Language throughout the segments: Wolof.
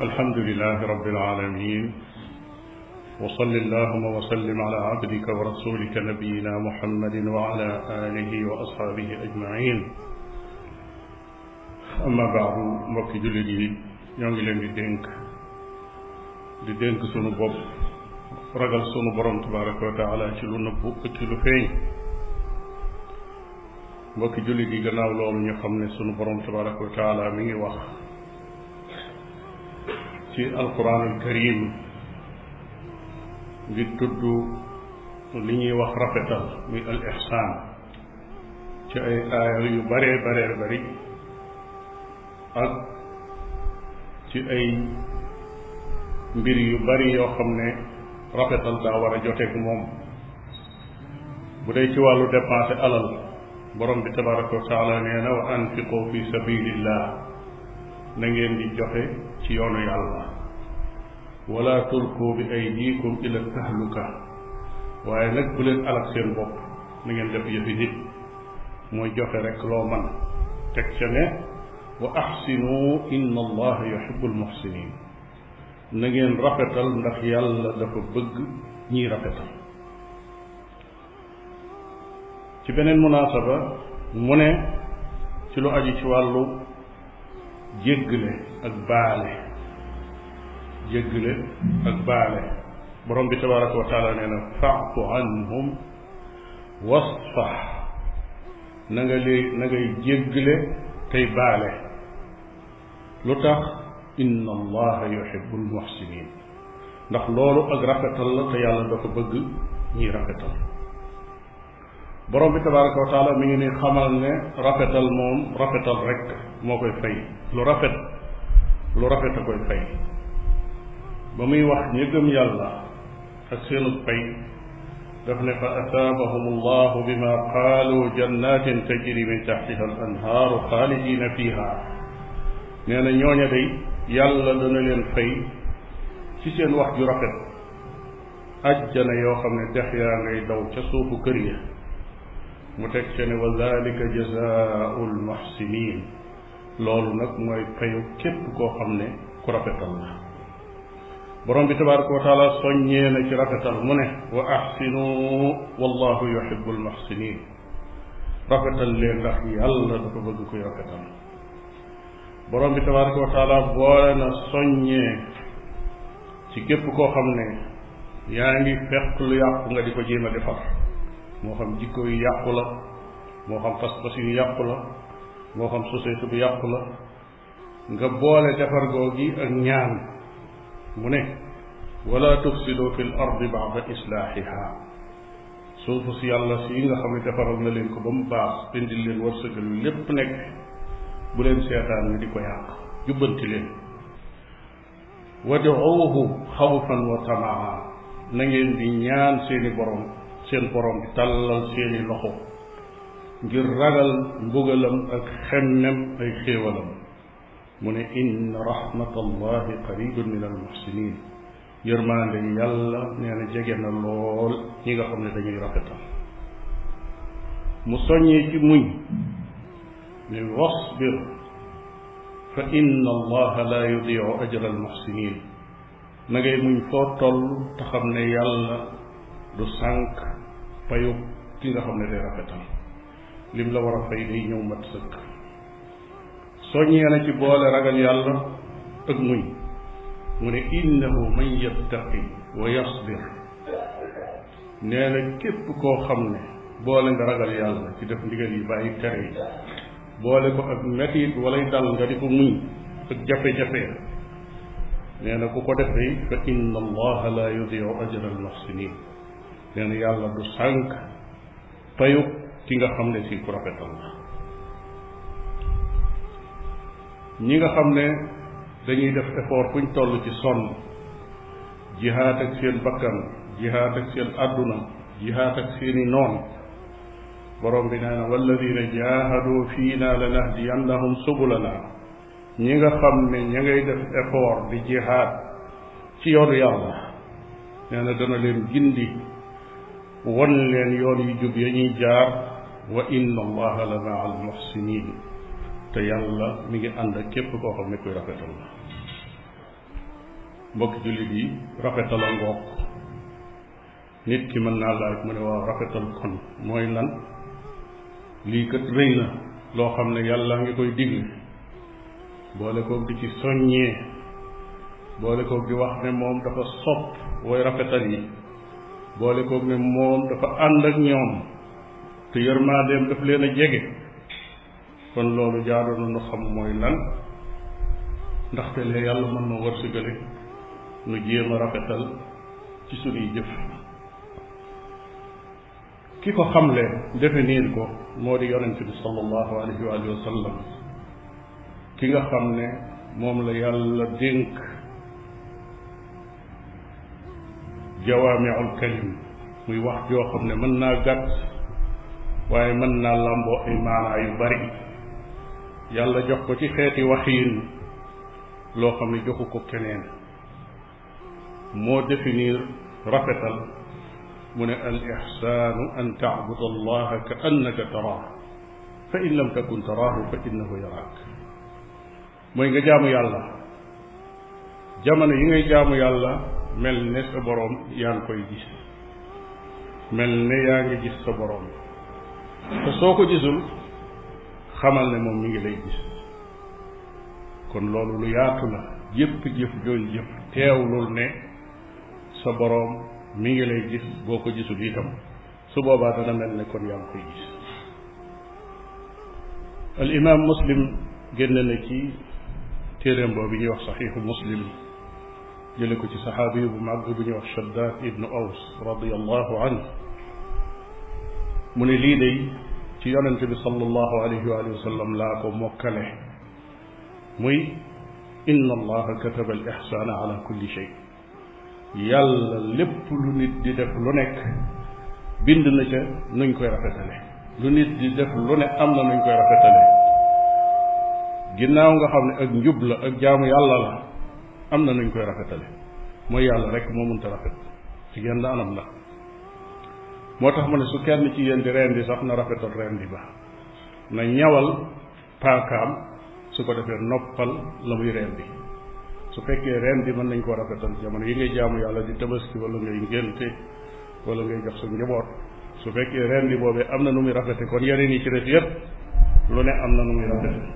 alhamdulilahi rabbil alamin wa salli allahuma wa sallim ala abdika wa rasulika nabiyina muhammadin wa ala alihi wa ashaabihi ajmain amma baadu mbokki jullit yi ñoo ngi leen di dénk di dénk sunu bopp ragal sunu borom tabaraka wa taala ci lu nëbbu ak ci lu feeñ mbokki jullit yi gannaaw loolu ñu xam ne sunu borom tabaraka wa taala mi ngi wax ci alquran al karim di tudd li ñuy wax rafetal muy al ihsaan ci ay aaya yu baree baree bari ak ci ay mbir yu bari yoo xam ne rafetal daa war a joteeg moom bu dee ci wàllu dépensé alal borom bi tabaraka wa taala nee na wa anfiqu fi sabilillah na ngeen di joxe ci yoonu yàlla wala tulku bi aydikum ila tahluka waaye nag bu leen alak seen bopp na ngeen def yëfi nit mooy joxe rek loo man teg ca ne wa axsinu inna allaha yuhibu almuxsinin na ngeen rafetal ndax yàlla dafa bëgg ñiy rafetal ci beneen munaasaba mu ne ci lu aju ci wàllu jéggle ak baale jéggle ak baale borom bi tabaraka wa taala nee na faafu anhum wasfax na nga lee na ngay jéggle tey baale lu tax inna allaha yuhibu almuxsinin ndax loolu ak rafetal la te yàlla dafa bëgg ñiy rafetal borom bi tabaraka wa taala mi ngi ni xamal ne rafetal moom rafetal rek moo koy fay lu rafet lu rafet a koy fay ba muy wax ñi gëm yàlla ak seenu fay daf ne fa asaabahum allahu bima qaalu jannatin tajri min taxtiha al anhaaru xaalidina fiha nee na ñooña day yàlla dana leen fay ci seen wax ju rafet ajjana yoo xam ne dex yaa ngay daw ca suufu kër ya mu teg ca ne wa dalika jazaau lmuxsinin loolu nag mooy payu képp koo xam ne ku rafetal la borom bi tabaraka wa taala soññee na ci rafetal mu ne wa axsinu wallahu yuhibu almuxsinin rafetal leen ndax yàlla dafa bëgg koy rafetal borom bi tabaraka wa taala boole na soññee ci képp koo xam ne yaa ngi fekk lu yàqu nga di ko jéem a defar moo xam jikko yu yàqu la moo xam pas-pas yu yàqu la moo xam société bu yàqu la nga boole defar googi ak ñaan mu ne wala tufsidu fi l ardi ba'da islaahiha suufu si yàlla si nga xam ne defaral na leen ko ba mu baax indil leen wërsëgal lépp nekk bu leen seetaan ni di ko yàq jubbanti leen waduuhu xawfan wa tamaa na ngeen di ñaan seeni borom seen borom di tàllal seeni loxo ngir ragal mbugalam ak xemmem ay xéewalam mu ne inna rahmatallahi qaribun min almuxsinin yërmaande yàlla nee na jege na lool ñi nga xam ne dañuy rafetal mu soññee ci muñ ne wasbir fa inna allaha la yudiu ajra almuxsinin na ngay muñ foo toll te xam ne yàlla du sànq payu ki nga xam ne day rafetal lim la war a fay day ñëw mat sëkk soññee na ci boole ragal yàlla ak muñ mu ne innahu man yattaqi wa yasbir nee na képp koo xam ne boole nga ragal yàlla ci def ndigal yi bàyyi tere yi boole ko ak metit walay dal nga di ko muñ ak jafe-jafe nee na ku ko defee fa inna allaha la yudiu ajra almuxsinin nee na yàlla du sànq payu ki nga xam ne si ku rafetal la ñi nga xam ne dañuy def effort fuñ toll ci sonn jihaat ak seen bakkan jihaat ak seen àdduna jihaat ak seeni noon borom bi nee na walladina jahadu fiina lanahdiyannahum subulana ñi nga xam ne ña ngay def effort di jihaat ci yoonu yàlla nee na dana leen gindi won leen yoon yu jub ya ñuy jaar wa inna allaha la maa al muxsinin te yàlla mi ngi ànd ak képp koo xam ne kuy rafetal la mbokki jullit yi rafetal a ngoog nit ki mën naa laaj mu ne waaw rafetal kon mooy lan lii kat rëy na loo xam ne yàlla ngi koy digle boole koog di ci soññee boole koog di wax ne moom dafa sopp way rafetal yi boole koog ne moom dafa ànd ak ñoom te yërmaandeem daf leen a jege kon loolu jaadu na nu xam mooy lan ndaxte lee yàlla mën na wërsëgale nu jéem a rafetal ci sunuy jëf ki ko xamle définir ko moo di yonent bi sallallahu alayhi wa sallam ki nga xam ne moom la yàlla dénk jawaamiul kalim muy wax joo xam ne mën naa gàtt waaye mën naa làmboo ay maanaa yu bari yàlla jox ko ci xeeti waxiin loo xam ne joxu ko keneen moo définir rafetal mu ne al ixsaanu an tacbud allaha ka annaka taraah fa in lam takun taraahu fa innahu yaraak mooy nga jaamu yàlla jamono yi ngay jaamu yàlla mel ne sa boroom yaa ngi koy gis mel ne yaa ngi gis sa boroom te soo ko gisul xamal ne moom mi ngi lay gis kon loolu lu yaatu la jëpp jëf jooy jëf teewlul ne sa boroom mi ngi lay gis boo ko gisul itam su boobaa dana mel ne kon yaa ngi koy gis al imam muslim génn na ci téeréem boobu ñuy wax saxiixu muslim jële ko ci saxaabi bu màgg bu ñuy wax shaddad ibnu aws radiallahu anhu mu ne lii day ci yonente bi sallallahu alayhi wa alihi wa sallam laa ko mokkale muy inna allaha kataba al ixsaana ala kulli shay yàlla lépp lu nit di def lu nekk bind na ca nuñ koy rafetale lu nit di def lu ne am na nuñ koy rafetale ginnaaw nga xam ne ak njub la ak jaamu yàlla la am na nuñ koy rafetale mooy yàlla rek moo mënta rafet ci genn anam la moo tax mu ne su kenn ci yéen di rendi sax na rafetal rendi ba na ñawal paakaam su ko defee noppal la muy rendi su fekkee rendi mën nañ koo rafetal jamono yi ngay jaamu yàlla di tabaski wala ngay ngénte wala ngay jox sa njaboot su fekkee rendi boobee am na nu muy rafete kon yeneen yi ci des yépp lu ne am na nu muy rafete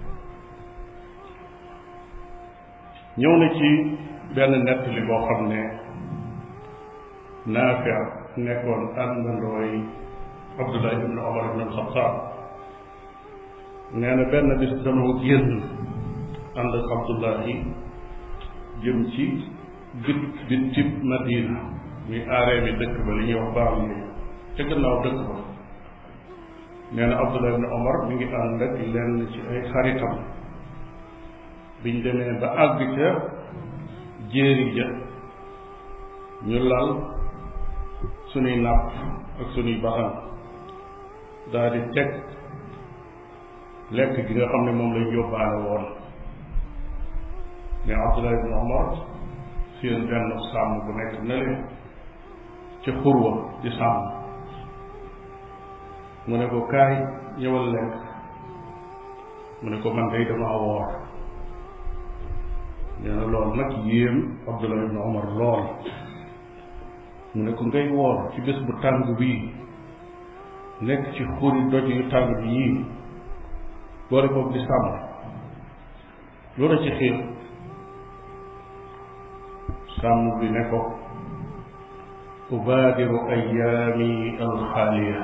ñëw na ci benn nettali boo xam ne Naafi nekkoon àndandooy Abdullah ibn Omar ibn al-Xattaab nee na benn bis dama génn ànd ak Abdullahi jëm ci bit bit tib Madina muy aaree mi dëkk ba li ñuy wax baam ni ca gannaaw dëkk ba nee na Abdullah ibn Omar mi ngi ànd ak lenn ci ay xaritam biñ demee ba àgg ca jéeri ja ñu lal sunuy nàpp ak sunuy baxan daal di teg lekk gi nga xam ne moom lañ yóbbaale woon mais Abdullah ibn Omar seen benn sàmm bu nekk na leen ca xurwa di sàmm mu ne ko kaay ñëwal lekk mu ne ko man day dama woor nee na lool nag yéem Abdullah ibn Omar lool mu ne ko ngay woor ci bés bu tàng bii nekk ci xuri doj yu tàng bi yii boole koog di sàmm lu la ci xiir sàmm bi ne ko ubaadiru ayaami alxaaliya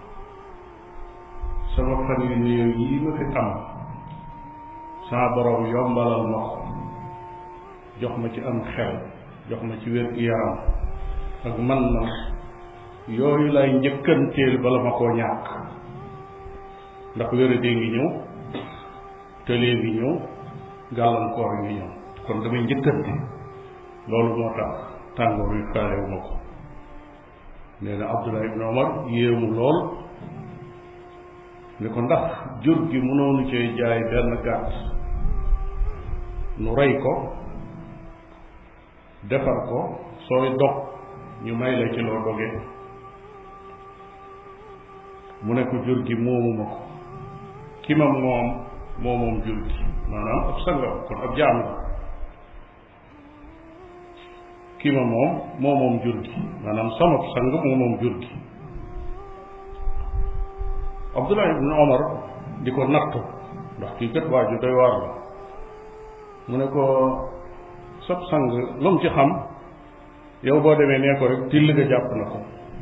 sama fan yu néew yi ma fi am sama borom yombalal ma ko jox ma ci am xel jox ma ci wér-gu-yaram ak man na yooyu lay njëkkanteel bala ma koo ñàkk ndax wéradee ngi ñëw tëlee ngi ñëw gàllankoor ngi ñëw kon damay njëkkante loolu moo tax tàngoor wi faalewu ma ko nee na Abdullah ibn Omar yéemu lool ne ko ndax jur gi mënoonu cee jaay benn gàtt nu rey ko defar ko sooy dog ñu may la ci loo doge mu ne ko jur gi moomuma ko ki ma moom moo moom jur gi maanaam ab sangam kon ab jaam la kii ma moom moo moom jur gi maanaam sama sang moo moom jur gi Abdullah ibn Omar di ko nattu ndax kii kat waa ju doy waar la mu ne ko sab sang lu mu ci xam yow boo demee nee ko rek till ga jàpp na ko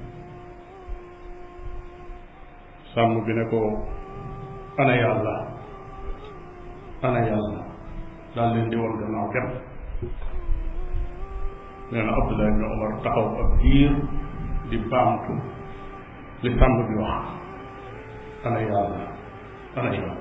sàmm bi ne ko ana yàlla ana yàlla daal leen di woon gannaaw dem nee na Abdullah ibn Omar taxaw ab diir di baamtu li sàmm bi wax ana yàlla ana yàlla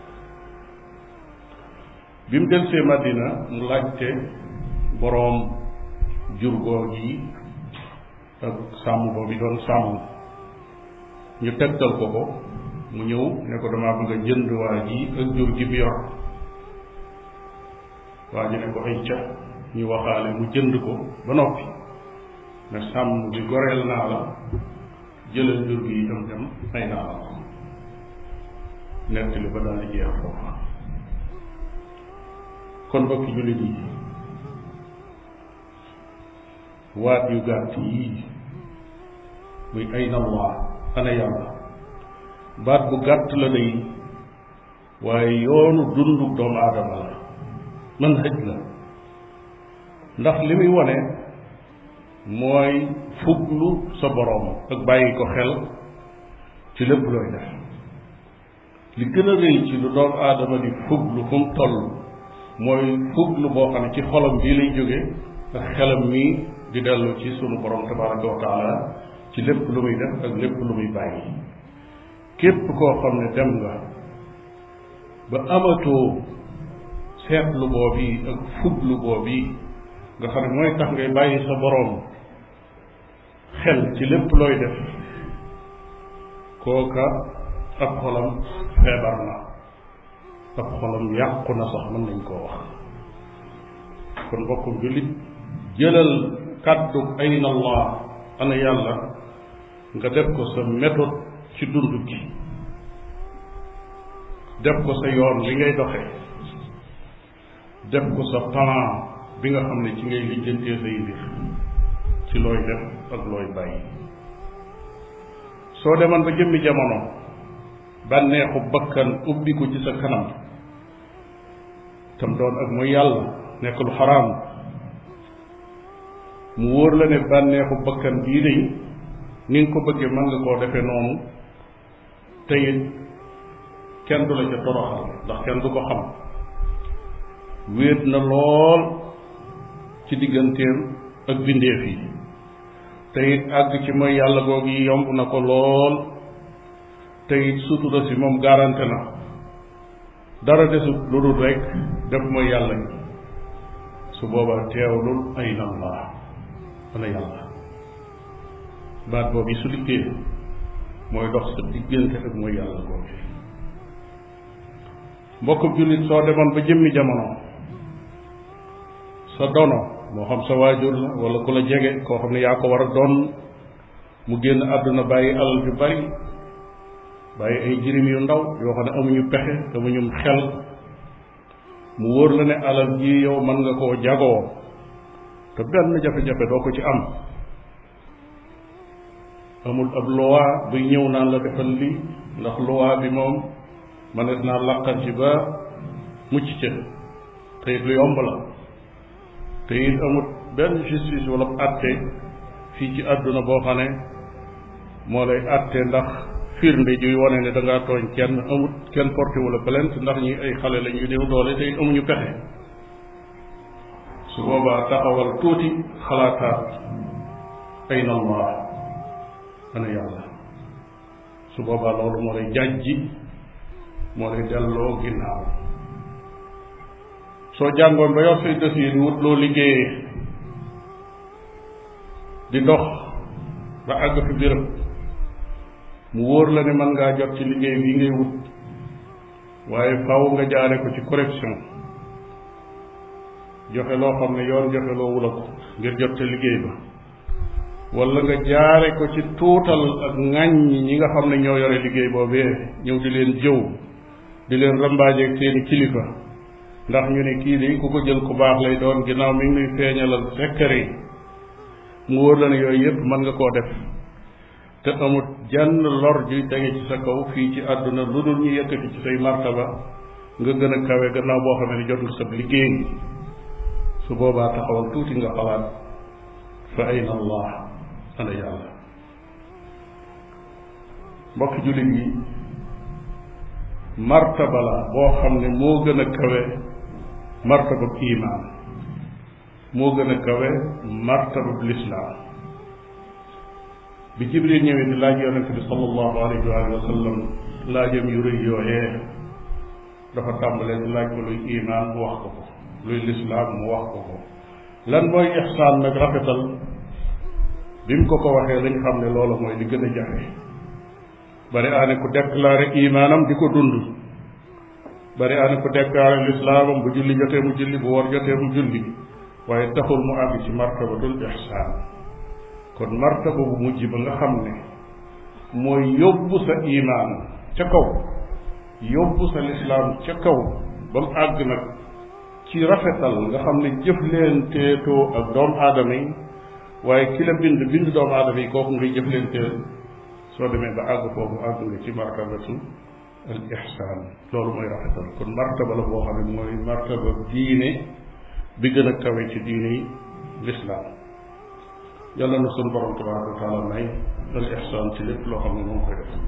bi mu del see Madina mu laajte boroom jur googu yi ak sàmm boobu doon sàmm ñu tegtal ko ko mu ñëw ne ko damaa bëgg a jënd waa ji ak jur gi bi yor waa ji ne ko ay ca ñu waxaale mu jënd ko ba noppi ne sàmm bi goreel naa la jëlal jur gi itam dem ay naa la ko nettali ba daal di jeex foofa kon mbokki jullit yi waat yu gàtt yii muy ayna allah ana yàlla baat bu gàtt la day waaye yoonu dundu doomu aadama la mën hëj la ndax li muy wone mooy fuglu sa boroom ak bàyyi ko xel ci lépp looy def li gën a rëy ci lu doomu aadama di fuglu fu mu toll mooy fuglu boo xam ne ci xolam bii lay jóge ak xelam mii di dellu ci sunu borom tabaraka wa taala ci lépp lu muy def ak lépp lu muy bàyyi képp koo xam ne dem nga ba amatoo seetlu boobu ak fuglu boobu nga xam ne mooy tax ngay bàyyi sa boroom xel ci lépp looy def kooka ab xolam feebar na ab xolam yàqu na sax mën nañ koo wax kon mbokkum jullit jëlal kàddu ayna allah ana yàlla nga def ko sa méthode ci dund gi def ko sa yoon li ngay doxe def ko sa plan bi nga xam ne ci ngay lijjantee say mbir ci looy def ak looy bàyyi soo demoon ba jëmmi jamono bànneexu bakkan ubbi ko ci sa kanam tam doon ak mooy yàlla nekk lu xaraam mu wóor la ne bànneexu bakkan bii de ni nga ko bëggee mën nga koo defee noonu te it kenn du la ca toroxal ndax kenn du ko xam wéet na lool ci digganteem ak bindeef yi te it àgg ci mooy yàlla googu yi yomb na ko lool te it sutura si moom garanté na dara desut lu dul rek def mooy yàlla gi su boobaa teewlul ayna allah ana yàlla baat boobu yi su liggéey mooy dox sa diggante ak mooy yàlla googu mbokk jullit soo demoon ba jëmmi jamono sa dono moo xam sa waajur la wala ku la jege koo xam ne yaa ko war a doon mu génn àdduna bàyyi alal ju bari bàyyi ay jirim yu ndaw yoo xam ne amuñu pexe amuñu xel mu wóor la ne alal ji yow mën nga koo jagoo te benn jafe-jafe doo ko ci am amul ab loi buy ñëw naan la defal lii ndax loi bi moom mënees naa laqal ci ba mucc ca te it lu yomb la te it amut benn justice wala atte fii ci àdduna boo xam ne moo lay atte ndax firnde juy wane ne da ngaa tooñ kenn amut kenn porté wala plainte ndax ñi ay xale lañ yu néew doole te it amuñu pexe su boobaa taxawal tuuti xalaataat ayna allah ana yàlla su boobaa loolu moo lay jàjji moo lay delloo ginnaaw soo jàngoon ba yor say dossier di wut loo liggéeyee di dox ba àgg fi béréb mu wóor la ne mën ngaa jot ci liggéey bii ngay wut waaye faw nga jaare ko ci correction joxe loo xam ne yoon joxe loo wula ko ngir jot ca liggéey ba wala nga jaare ko ci tuutal ak ŋàññi ñi nga xam ne ñoo yore liggéey boobee ñëw di leen jëw di leen rambaajeeg seeni kilifa ndax ñu ne kii de ku ko jël ku baax lay doon ginnaaw mi ngi nuy feeñalal sekkare yi mu wóor la ne yooyu yëpp mën nga koo def te amut jenn lor juy tege ci sa kaw fii ci àdduna lu dul ñu yëkkati ci say martaba nga gën a kawe gannaaw boo xam ne jot nga sab liggéey su boobaa taxawal tuuti nga xalaat fa ayna allah ana yàlla mbokki jullit yi martaba la boo xam ne moo gën a kawe martaba imaan moo gën a kawe martaba lislaam bi jibril ñëwee di laaj yonente bi sallallahu alayhi wa alihi wa sallam laajam yu rëy yooyee dafa tàmbalee di laaj ko luy imaan mu wax ko ko luy lislaam mu wax ko ko lan mooy ixsaan nag rafetal bi mu ko ko waxee lañ xam ne loola mooy li gën a jafe bari aane ku déclaré imaanam di ko dund bari aane ku déclaré lislaamam bu julli jotee mu julli bu war jotee mu julli waaye taxul mu àgg ci martabatul ixsaan kon martaba bu mujj ba nga xam ne mooy yóbbu sa imaan ca kaw yóbbu sa lislaam ca kaw ba mu àgg nag ci rafetal nga xam ne jëf leen teetoo ak doomu aadama yi waaye ki la bind bind doomu aadama yi kooku ngay jëf leen teel soo demee ba àgg foofu àgg nga ci martabatu al ihsaan loolu mooy rafetal kon martaba la boo xam ne mooy martaba diine bi gën a kawe ci diine yi lislaam yàlla na sunu borom tabaraka wa taala may al ihsaan ci lépp loo xam ne moom koy def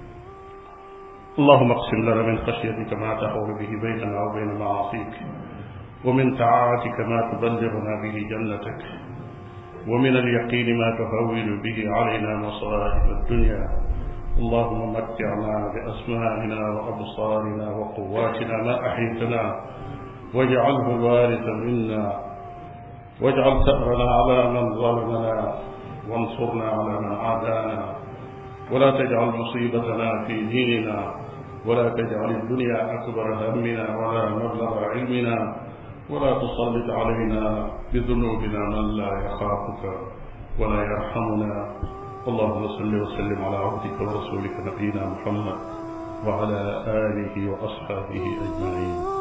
اللهم اقسم لنا من خشيتك ما تحول به بيننا وبين معاصيك ومن طاعتك ما تبلغنا به جنتك ومن اليقين ما تهون به علينا مصائب الدنيا اللهم متعنا بأسمائنا وأبصارنا وقواتنا ما أحيتنا واجعله الوارث منا واجعل ثأرنا على من ظلمنا وانصرنا على من عادانا ولا تجعل مصيبتنا في ديننا ولا تجعل الدنيا أكبر همنا ولا مبلغ علمنا ولا تسلط علينا بذنوبنا من لا يخافك ولا يرحمنا اللهم صل وسلم على عبدك ورسولك نبينا محمد وعلى آله وأصحابه أجمعين